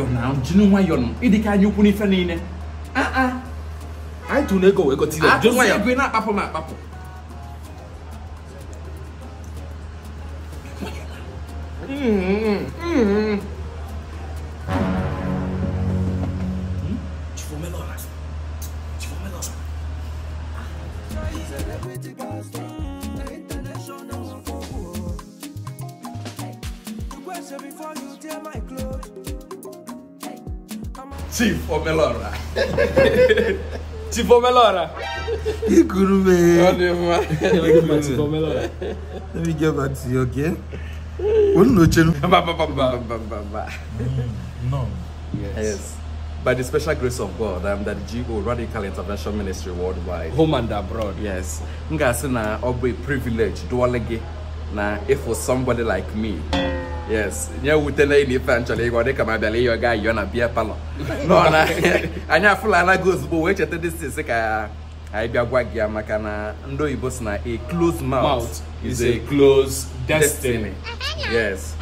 nwayọọ na jiri nwayọọ nụ ịdịka anya ukwu n'ife niile aa anyị tụrụ ego wee gote ile atụ jụọ ya ego ị na-akpapụ m akpapụ chief omelora chief omelora Ikuru ọ me. dị mma chief omelora Let me get back to you, okay? Unu nochenu. Ba, ba, ba, ba, ba, ba, ba. No. Yes. By the special grace of God, I'm the GO Radical Intervention Ministry worldwide. home and abroad Yes. M ga-asị na ọ bụ a privilege dụọle gị na ịfụ somebody like me. Yes. nye wute na ịna ife a nchọrọ ịgwa dịka ma bịara ịyọ gaa yọọ na bia palọ. Nọ na anyị afụla anaghị ozugbo wee cheta distance ka anyị bịa gwa gị ya maka na ndị oyibo si na a closed mouth, mouth is a close destiny destiny. Yes.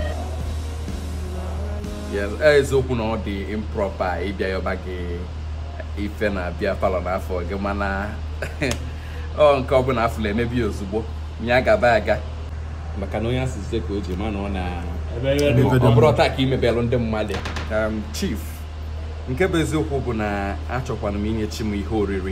Yes, eziokwu na ọ dị improper ịbịa yọba gị ife na-abịa palọ n'afọ gị mana ọ nke ọbụla afụla emebi ozugbo ya gaba aga maka na onye asịsị ka o ji ma na ọ na ọ bụrụ taa ka imebelụ ndị mmadụ um, chief nke bụ eziokwu bụ na achọkwana m inye chi m ihe oriri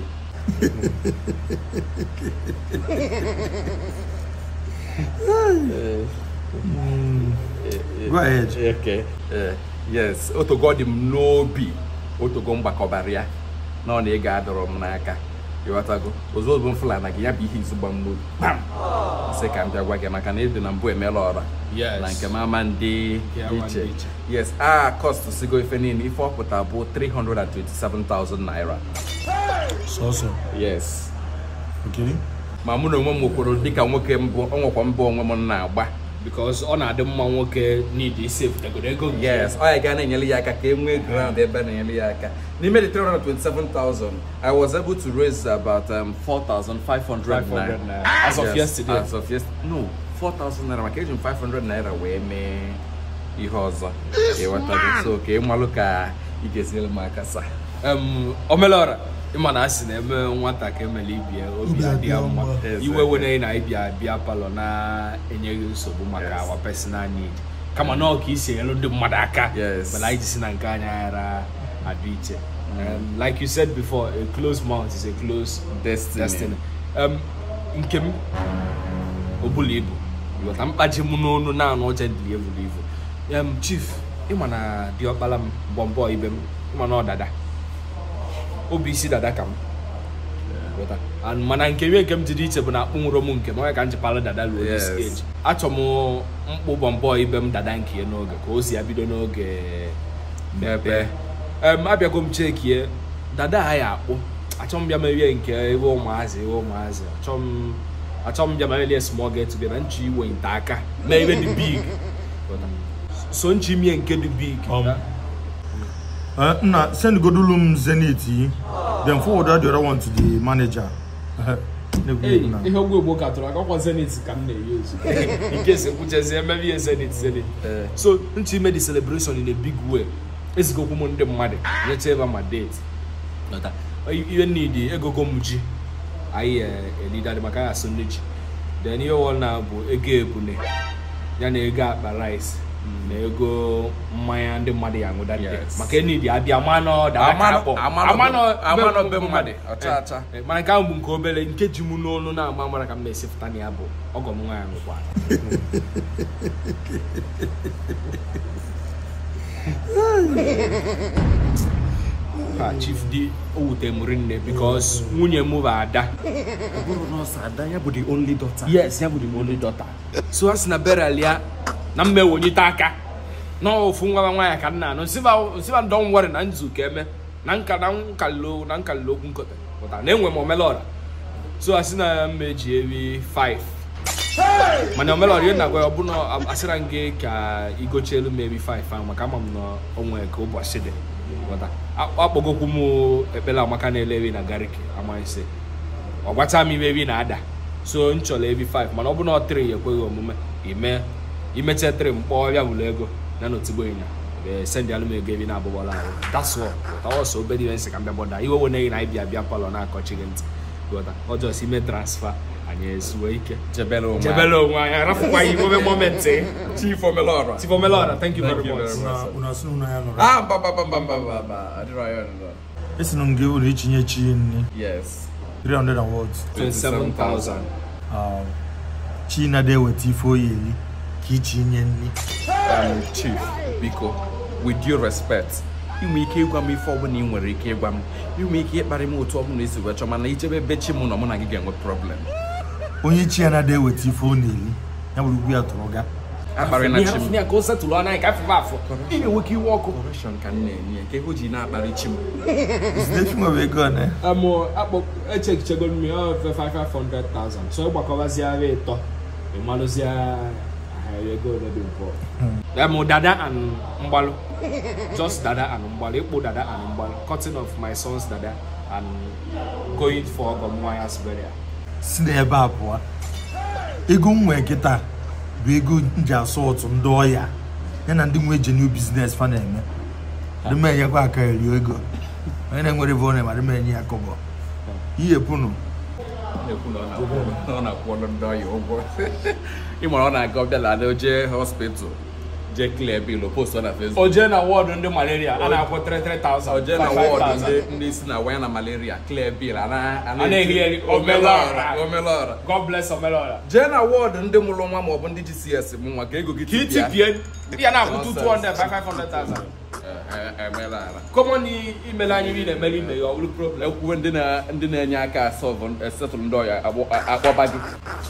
Go ahead. Okay. Eh, yes otogo dị m n'obi otogo mgbakọbara ya na ọ na ị ga-adọrọ m n'aka ịghọtago ozugbo m fụla na gị ya bụ ihe izu gba m n'obi kpam sị ka m bịa gwa gị maka na ịdị na mbụ emela ọra Yes. na nke m ama ndị Nke ama iche ndị iche. yes a cost sigo ife niile ife ọpụta bụ 327,000 naira So so. yes Okay. ma mụ na onwe m kwuru dịka nwoke mbụ ọ nwekwa mbụ onwe m na-agba because ọ na-adị mma nwoke need isefutagodo ego nke yes ọ ya ga na-enyere ya aka ka e nwee ground ebe a na-enyere ya aka n'ime the 327,000 I was able to raise about um, 4,500 500 naira naira as of Yes, yesterday as of yes no 4,000 naira maka eji m 500 naira wee mee ihe ọzọ ịghọtago so ka ị malụ ka ị ga-esinyere m aka sa um, omelora ịma na asị na-eme nwata ka emele ibie obi Obi adị ya adị ya mma mma. Yes, iwe yes. were na ịbịa bịa palọ na-enyeghị nsogbu maka Yes. our personal need kama na ọ ka isi enyelu ndị mmadụ aka Yes. mana anyị jisi na nke anyị ghara adị iche um, like you said before a closed mouth is a closed Destiny. destiny um, nke m obula ibu ghọta mkpaji m n'onu na-anụ ọcha dị evulu ivu um, chief ịma na diọkpala m bọmbọ ibe m ịma na ọ dada obi isi dada ka m ghọta and mana nke nwe nke m jiri iche bụ na akpụ nwụrụ m nke m onye ka m ji palụ dada ruo this Yes. age achọ m mkpụ bọmbọ ibe m dada nke ya n'oge ka o si ya bido n'oge Mmepe. em abịago m chekie dada a ya akpụ achọ m bịa merie nke ebe ụmụazị ebe ụmụazị achọ m achọ m bịa merie small get together nchi iwe nte aka mee ebe dị big Ghọta? so nchi mie nke dị big Um, Uh, nna send godulum zenith yi. Then forward the other one to the manager. Hey, ihe ogwu ogbo ka tụrụ akakwa zenit ka m na-eyi ozu nke si kwuchezie emebe ihe zenit zenit Eh. so nchi ime the celebration in a big way ezigokwu m ndị mmadụ nyecha ebe ma date Ghọta? ihe nidi egogo m ji anyị eh, elidadị maka ya asụ nne ji then ihe ọwụ na bụ ego ebune ya na ego akpa rice na ego mmanya ndị mmadụ ya aṅụda ndị Yes. maka enidi abịa amanọ dada ka Amanọ- akpọ amanọ- Amanọ- amanọ be be mmadụ, ọcha ọcha. Eh, mana nke ahụ bụ nke obere nke ji m n'olu na-ama mara ka m na-esipụta na ya bụ ọgọ m nwaanyị nwekwa ha chief di o wute m rinne because nwunye m bụ ada ọ bụrụ na ọsọ ada ya bụ the only daughter yes ya bụ the only daughter so a sị na burial ya na mma ewonyite aka na ofu nwa nwaanyị ka nna anụ nsiba don worry na nzu ka eme na nka na nkalilo na nkalilo okwu nkọta pụta na enwe m omelọra so a sị na mma eji ewi 5 mana omelọra ihe na-agwa ya ọ bụ na asịra m gị ka igochi elu m ewi 5 ahụ maka ama m na onwe ka ụbọchị dị ghọta A- akpọgokwu m ekpere amaka na-ele ewi na gariki amaghịsị ọ gwata m ime ewi na-ada so m chọrọ ebi 5 mana ọ bụ na ọ 3 ya ekweghị omume ime imecha 3 mkpọ ya wụrụ ego na n'otigbo ịnya Ee, send alụ m ego ebi na-abụbọla ahụ that's all but ọsọ obere iwe nsị ka m bịa bọda iwe wene gị na ịbịa bịa palọ na-akọchi gị ntị ghọta ọjọọ si ime transfa anyị ezuwe ike jebere onwe jebele onwe anyị arafụkwa ya ime momentị chief omelora Chief Omelora, thank you Thank very you much. very much. Una- una sị na unu ya nọrọ ah mba mba mba mba mba mba mba adịrọ ya ọdịrọ esi na nga ewere ichinye chi nri yes 300 and what 27,000. Um, chi na-ada eweta ife oyi eri ka ichinye nri um, chief biko with due respect inwe ike ịgwa m ife ọbụla ị nwere ike ịgwa m inwe ike ịkparị m otu ọbụla esi wee chọọ mana ichebe ebe chi m nọ mụ na gị ga-enwe problem onye chi ya na-ada eweta ife ọ na-eri ya bụrụ ugwu ya tụrụ ga akparị na chi m ya ka o setụlụ ọnụ anyị ka afọ afọ ị na-enwe ike iwe ọkụ correction ka m na-enye ya ka ego ji na-akparị chi m Zinefi nwere ego one amụ akpọ echekichego m ya ofe 500,000 so ịgbakọbaziara ịtọ ịmalụzie ahịa ego ole dị mpọ amụ dada and mgbalụ just dada and mgbalụ ịkpụ dada and mgbalụ cutting of my son's dada and going for ọgọ m nwa ya sibere si n'ebe a pụọ ego m nwee kịta bụ ego m ji asọ ụtụ ndị ọya ya na ndị nwe genuine business fa na-eme adị m enyekwa aka eri ego onye na-enwere ebe ọ na-eme adị m enye ya kọbọ ihe pụnụ na-ekwu na ọ na-akwụ- na ọ na-akwụ ndị ọya ụgwọ ị mara ọ na-aga ọbịala na oje hospital jee clear bill post na Facebook o jee na wọdụ ndị malaria a na-akwụ 33,000 oje na 55,000. wọdụ ndị ndị si na waya na malaria clear bill a na- a A na-eri eri omelọra omelọra God bless Omelora. jee na wọdụ ndị mụrụ nwa maọbụ ndị GCS bụ nwa ka ego gị ka ị tipịa. tipie ya na-akwụ Nonsense. 200 500,000 Eh, eh, emela ara kọmọn imele anyị ị na-emere ime ya ọ bụrụ problem ekwuwe ndị na- ndị na-enye aka asọvụ esetụlụ ndị ọya agbọ- a- akpọba gị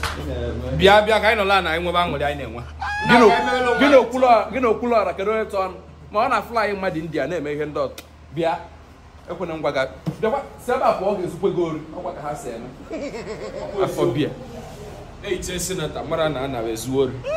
bịa bịa ka anyị nọla na anyị nwebe aṅụrị anyị na-enwe Gị na- gị na okwulu- gị na okwulu ọra kedu onye tụ ọnụ ma ọ na-afụla anyị mmadụ india na-eme ihe ndị ọzọ bịa ekwena ngwa ga bịakwa si ebe a pụọ ọ ga-ezukwe gị ori ọgwa ka ha si eme afọ bia eitie senata mara na a na ezu ori